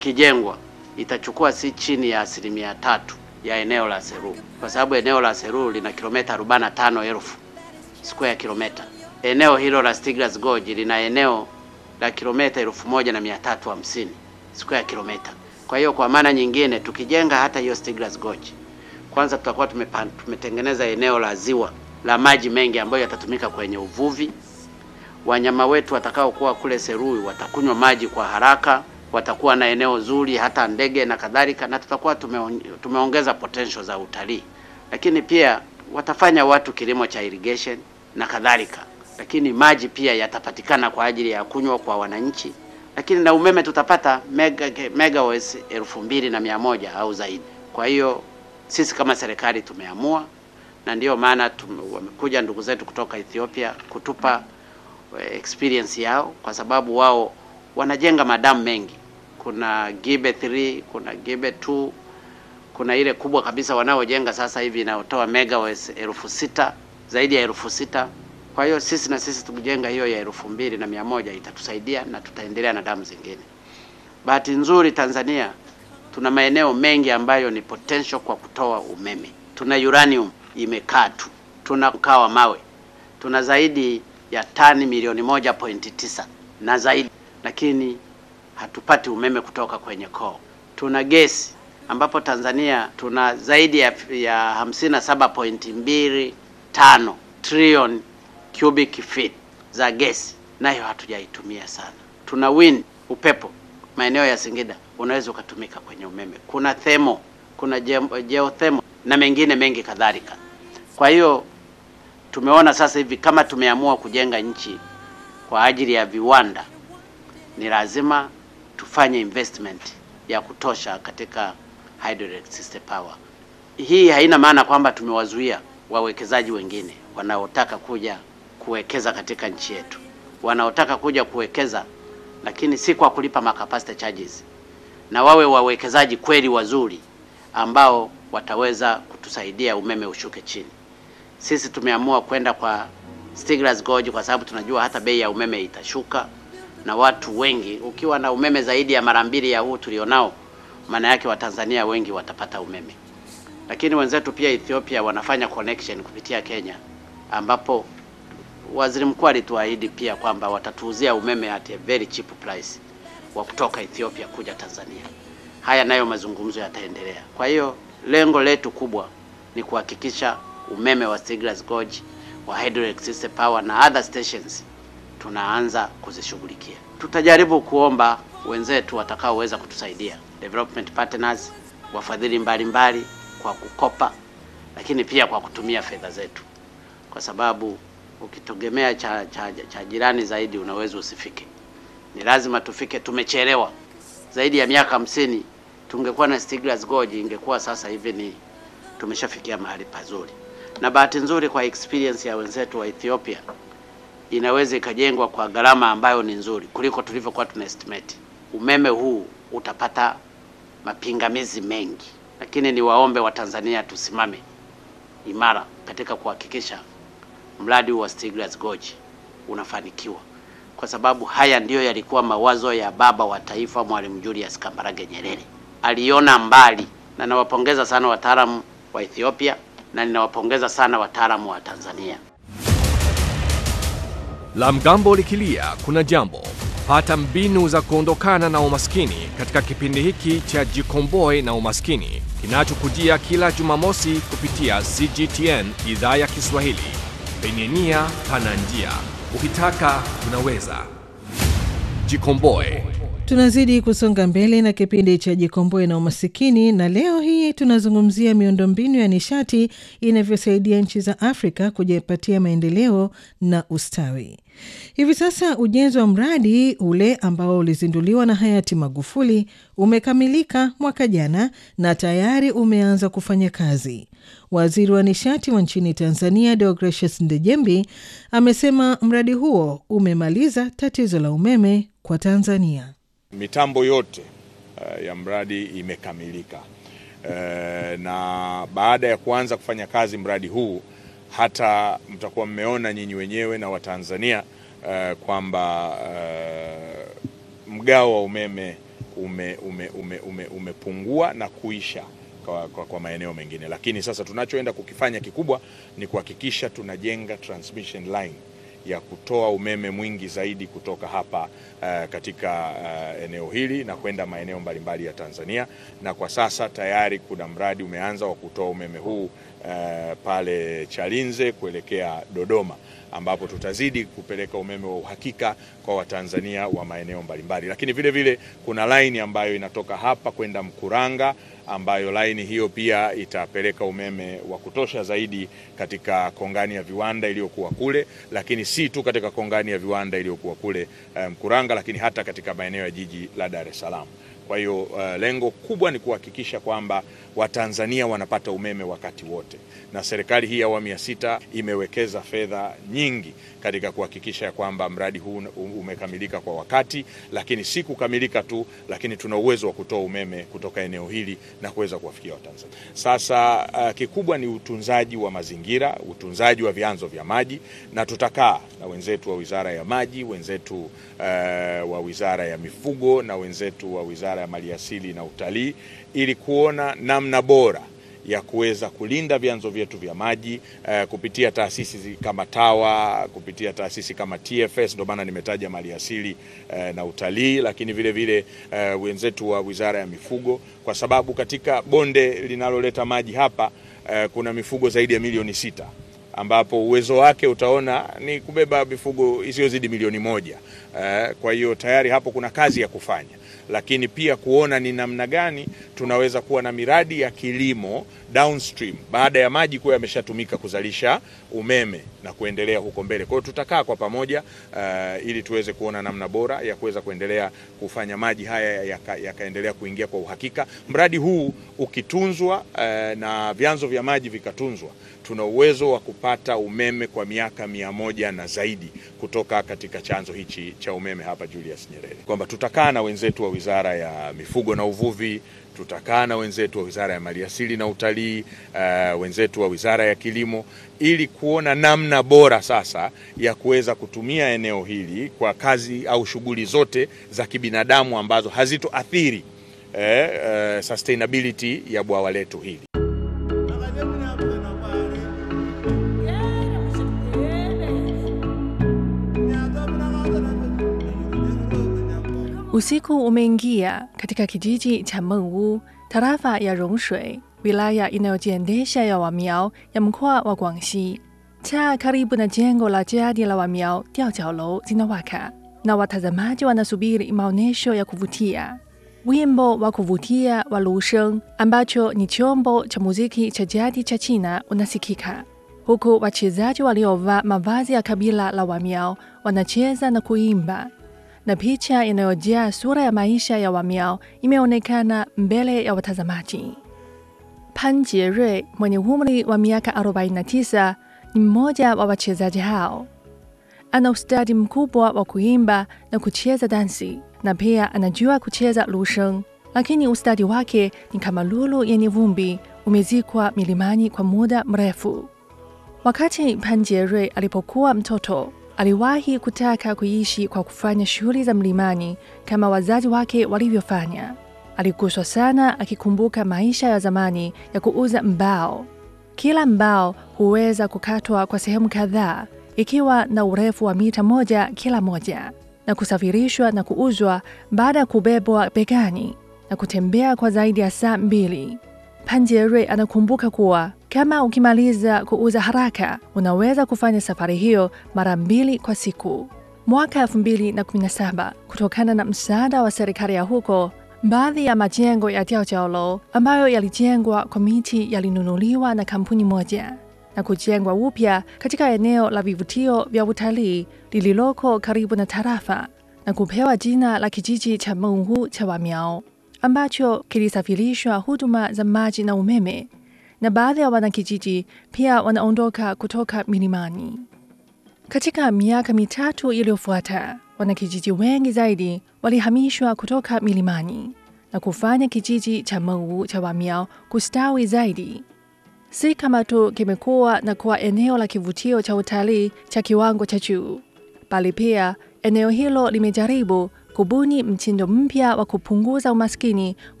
kijengwa itachukua si chini ya asilimia tatu ya eneo la Seru, kwa sababu eneo la Seru lina kilomita 45,000 square kilomita. Eneo hilo la Stiglas Gorge lina eneo la kilomita 1350 square kilomita. Kwa hiyo kwa maana nyingine, tukijenga hata hiyo Stiglas Gorge, kwanza tutakuwa tumepan, tumetengeneza eneo la ziwa la maji mengi ambayo yatatumika kwenye uvuvi. Wanyama wetu watakaokuwa kule Serui watakunywa maji kwa haraka, watakuwa na eneo zuri, hata ndege na kadhalika, na tutakuwa tumeon, tumeongeza potential za utalii, lakini pia watafanya watu kilimo cha irrigation na kadhalika, lakini maji pia yatapatikana kwa ajili ya kunywa kwa wananchi, lakini na umeme tutapata mega megawatts elfu mbili na mia moja au zaidi. Kwa hiyo sisi kama serikali tumeamua, na ndiyo maana tume, wamekuja ndugu zetu kutoka Ethiopia kutupa experience yao, kwa sababu wao wanajenga madamu mengi. Kuna Gibe 3, kuna Gibe 2, kuna ile kubwa kabisa wanaojenga sasa hivi inayotoa megawatts elfu sita zaidi ya elfu sita. Kwa hiyo sisi na sisi tukijenga hiyo ya elfu mbili na mia moja itatusaidia na tutaendelea na damu zingine. Bahati nzuri Tanzania tuna maeneo mengi ambayo ni potential kwa kutoa umeme. Tuna uranium imekaa tu, tuna mkaa wa mawe, tuna zaidi ya tani milioni moja pointi tisa na zaidi, lakini hatupati umeme kutoka kwenye koo. Tuna gesi ambapo Tanzania tuna zaidi ya, ya hamsini na saba pointi mbili tano trilioni cubic feet za gesi, nayo hatujaitumia sana. Tuna wind, upepo maeneo ya Singida unaweza ukatumika kwenye umeme. Kuna thermal, kuna geothermal na mengine mengi kadhalika. Kwa hiyo tumeona sasa hivi kama tumeamua kujenga nchi kwa ajili ya viwanda, ni lazima tufanye investment ya kutosha katika hydroelectric power. Hii haina maana kwamba tumewazuia wawekezaji wengine wanaotaka kuja kuwekeza katika nchi yetu, wanaotaka kuja kuwekeza, lakini si kwa kulipa macapacity charges, na wawe wawekezaji kweli wazuri ambao wataweza kutusaidia umeme ushuke chini. Sisi tumeamua kwenda kwa Stiglas Gorge kwa sababu tunajua hata bei ya umeme itashuka, na watu wengi, ukiwa na umeme zaidi ya mara mbili ya huu tulionao, maana yake Watanzania wengi watapata umeme. Lakini wenzetu pia Ethiopia wanafanya connection kupitia Kenya, ambapo waziri mkuu alituahidi pia kwamba watatuuzia umeme at a very cheap price wa kutoka Ethiopia kuja Tanzania. Haya nayo mazungumzo yataendelea. Kwa hiyo lengo letu kubwa ni kuhakikisha umeme wa Stiglas Gorge wa hydroelectric power na other stations tunaanza kuzishughulikia. Tutajaribu kuomba wenzetu watakaoweza kutusaidia development partners, wafadhili mbalimbali kwa kukopa, lakini pia kwa kutumia fedha zetu, kwa sababu ukitegemea cha, cha, cha jirani zaidi unaweza usifike. Ni lazima tufike. Tumechelewa zaidi ya miaka hamsini. Tungekuwa na Stiglas Gorge ingekuwa sasa hivi ni tumeshafikia mahali pazuri, na bahati nzuri kwa experience ya wenzetu wa Ethiopia inaweza ikajengwa kwa gharama ambayo ni nzuri kuliko tulivyokuwa tuna estimate. Umeme huu utapata mapingamizi mengi, lakini niwaombe Watanzania tusimame imara katika kuhakikisha mradi wa Stiglas Gorge unafanikiwa, kwa sababu haya ndiyo yalikuwa mawazo ya baba wa taifa Mwalimu Julius Kambarage Nyerere. Aliona mbali, na nawapongeza sana wataalamu wa Ethiopia na ninawapongeza sana wataalamu wa Tanzania. La mgambo likilia kuna jambo. Pata mbinu za kuondokana na umaskini katika kipindi hiki cha Jikomboe na Umaskini kinachokujia kila Jumamosi kupitia CGTN idhaa ya Kiswahili. Penye nia pana njia, ukitaka unaweza. Jikomboe. Tunazidi kusonga mbele na kipindi cha Jikomboe na Umasikini, na leo hii tunazungumzia miundombinu ya nishati inavyosaidia nchi za Afrika kujipatia maendeleo na ustawi. Hivi sasa ujenzi wa mradi ule ambao ulizinduliwa na hayati Magufuli umekamilika mwaka jana na tayari umeanza kufanya kazi. Waziri wa nishati wa nchini Tanzania Deogratius Ndejembi amesema mradi huo umemaliza tatizo la umeme kwa Tanzania. Mitambo yote uh, ya mradi imekamilika uh, na baada ya kuanza kufanya kazi mradi huu, hata mtakuwa mmeona nyinyi wenyewe na Watanzania uh, kwamba uh, mgao wa umeme ume, ume, ume, ume, umepungua na kuisha kwa, kwa, kwa maeneo mengine, lakini sasa tunachoenda kukifanya kikubwa ni kuhakikisha tunajenga transmission line ya kutoa umeme mwingi zaidi kutoka hapa uh, katika uh, eneo hili na kwenda maeneo mbalimbali ya Tanzania, na kwa sasa tayari kuna mradi umeanza wa kutoa umeme huu uh, pale Chalinze kuelekea Dodoma ambapo tutazidi kupeleka umeme wa uhakika kwa Watanzania wa maeneo mbalimbali, lakini vile vile kuna laini ambayo inatoka hapa kwenda Mkuranga ambayo laini hiyo pia itapeleka umeme wa kutosha zaidi katika kongani ya viwanda iliyokuwa kule, lakini si tu katika kongani ya viwanda iliyokuwa kule Mkuranga, um, lakini hata katika maeneo ya jiji la Dar es Salaam. Kwa hiyo uh, lengo kubwa ni kuhakikisha kwamba Watanzania wanapata umeme wakati wote, na serikali hii ya awamu ya sita imewekeza fedha nyingi katika kuhakikisha kwamba mradi huu umekamilika kwa wakati, lakini si kukamilika tu, lakini tuna uwezo wa kutoa umeme kutoka eneo hili na kuweza kuwafikia Watanzania. Sasa uh, kikubwa ni utunzaji wa mazingira, utunzaji wa vyanzo vya maji, na tutakaa na wenzetu wa Wizara ya Maji, wenzetu uh, wa Wizara ya Mifugo na wenzetu wa Wizara ya Maliasili na Utalii ili kuona namna bora ya kuweza kulinda vyanzo vyetu vya maji uh, kupitia taasisi kama TAWA, kupitia taasisi kama TFS, ndio maana nimetaja maliasili uh, na utalii, lakini vile vile uh, wenzetu wa Wizara ya Mifugo, kwa sababu katika bonde linaloleta maji hapa uh, kuna mifugo zaidi ya milioni sita ambapo uwezo wake utaona ni kubeba mifugo isiyozidi milioni moja. Uh, kwa hiyo tayari hapo kuna kazi ya kufanya lakini pia kuona ni namna gani tunaweza kuwa na miradi ya kilimo downstream baada ya maji kuwa yameshatumika kuzalisha umeme na kuendelea huko mbele. Kwa hiyo tutakaa kwa pamoja uh, ili tuweze kuona namna bora ya kuweza kuendelea kufanya maji haya yakaendelea yaka kuingia kwa uhakika. Mradi huu ukitunzwa uh, na vyanzo vya maji vikatunzwa, tuna uwezo wa kupata umeme kwa miaka mia moja na zaidi kutoka katika chanzo hichi cha umeme hapa Julius Nyerere, kwamba tutakaa na wenzetu wa Wizara ya Mifugo na Uvuvi, tutakaa na wenzetu wa Wizara ya Maliasili na Utalii, uh, wenzetu wa Wizara ya Kilimo ili kuona namna bora sasa ya kuweza kutumia eneo hili kwa kazi au shughuli zote za kibinadamu ambazo hazitoathiri eh, uh, sustainability ya bwawa letu hili. Usiku umeingia katika kijiji cha Mengwu, tarafa ya Rongshui, wilaya inayojiendesha ya Wamiao ya mkoa wa Guangxi. Taa karibu na jengo la jadi la Wamiao Diaojiaolou zinawaka na watazamaji wanasubiri maonyesho ya kuvutia. Wimbo wa kuvutia wa lusheng ambacho ni chombo cha muziki cha jadi cha China unasikika huku wachezaji waliovaa mavazi ya kabila la Wamiao wanacheza na kuimba na picha inayojaa sura ya maisha ya Wamiao imeonekana mbele ya watazamaji. Pan Jierui mwenye umri wa miaka 49 ni mmoja wa wachezaji hao. Ana ustadi mkubwa wa kuimba na kucheza dansi na pia anajua kucheza lusheng, lakini ustadi wake ni kama lulu yenye vumbi, umezikwa milimani kwa muda mrefu. Wakati Pan Jierui alipokuwa mtoto aliwahi kutaka kuishi kwa kufanya shughuli za mlimani kama wazazi wake walivyofanya. Aliguswa sana akikumbuka maisha ya zamani ya kuuza mbao. Kila mbao huweza kukatwa kwa sehemu kadhaa, ikiwa na urefu wa mita moja kila moja, na kusafirishwa na kuuzwa baada ya kubebwa begani na kutembea kwa zaidi ya saa mbili. Pan Jierui anakumbuka kuwa kama ukimaliza kuuza haraka unaweza kufanya safari hiyo mara mbili kwa siku. Mwaka 2017 kutokana na msaada wa serikali ya huko, baadhi ya majengo ya Diaojiaolou ambayo yalijengwa kwa miti yalinunuliwa na kampuni moja na kujengwa upya katika eneo la vivutio vya utalii lililoko karibu na tarafa na kupewa jina la kijiji cha Mengwu cha Wamiao ambacho kilisafirishwa huduma za maji na umeme na baadhi ya wanakijiji pia wanaondoka kutoka milimani. Katika miaka mitatu iliyofuata, wanakijiji wengi zaidi walihamishwa kutoka milimani na kufanya kijiji cha Mengwu cha Wamiao kustawi zaidi. Si kama tu kimekuwa na kuwa eneo la kivutio cha utalii cha kiwango cha juu, bali pia eneo hilo limejaribu kubuni mtindo mpya wa kupunguza umaskini